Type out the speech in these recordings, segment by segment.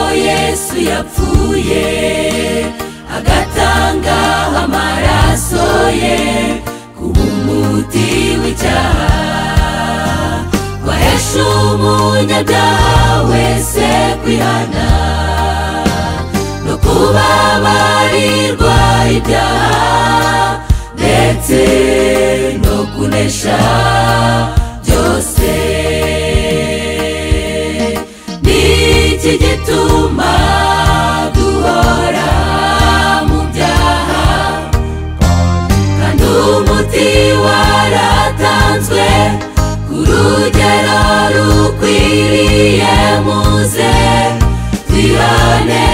yesu yapfuye agatanga amaraso ye kuba umuti w'icyaha wahesha umunyabyaha wese kwihana no kubabarirwa ibyaha ndetse no kunesha byose ni iki gituma duhora mu byaha kandi umuti waratanzwe ku rugero rukwiriye muze twihane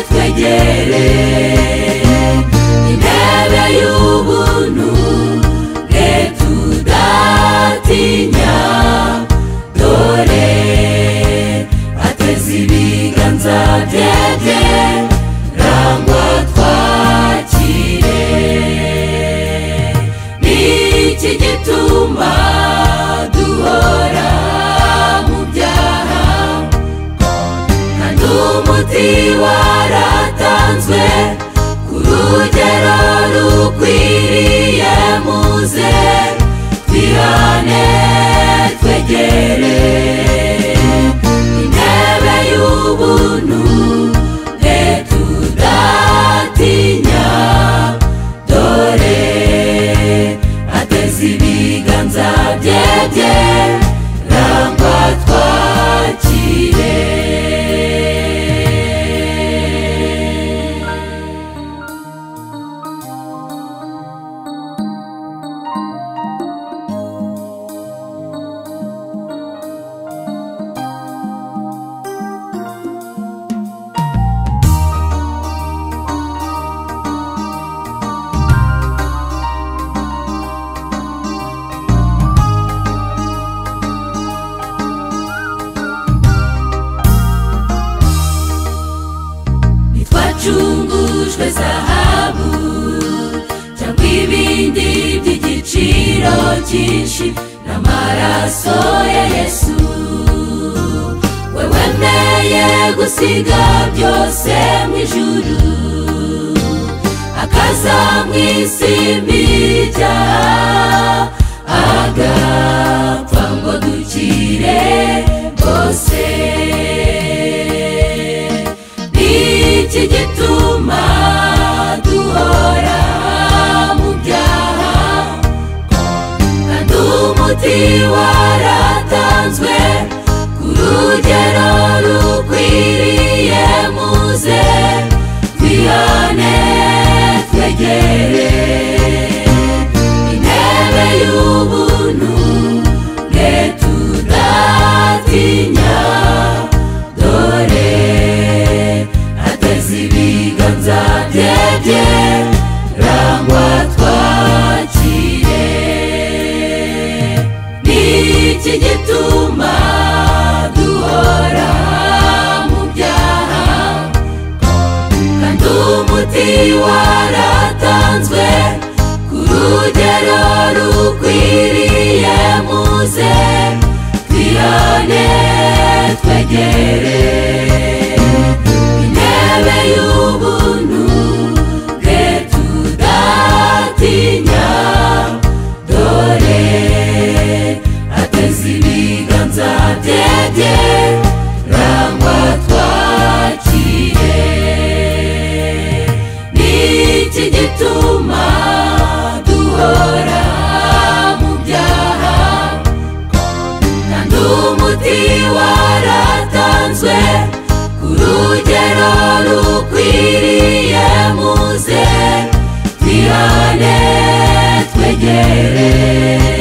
twegere intebe y'ubuntu bwe tudatinya dore ateze ibiganza bye bye rangwa twakire ni iki gituma duhora mu byaha kandi umuti waratanzwe ku rugero rukwiriye muze twihane twegere intebe y'ubuntu bwe tudatinya dore ateze ibiganza bye bye rangwa twakire ntitwacungujwe zahabu cyangwa ibindi by'igiciro cyinshi n'amaraso ya yesu we wemeye gusiga byose mu ijuru akaza mu isi mbijya agapfa ngo dukire bose iki gituma duhora mu byaha kandi umuti waratanzwe ku rugero rukwiriye muze twihane twegere intebe y'ubuntu bwe tudatinya dore ateze ibiganza bye bye rangwa twakire ni iki gituma duhora mu byaha kandi umuti waratanzwe ku rugero rukwiriye muze twihane twegere intebe y'ubuntu bwe tudatinya dore ateze ibiganza bye bye rangwa twakire ni iki gituma duhora mu byaha kandi umuti waratanzwe ku rugero rukwiriye muze twihane twegere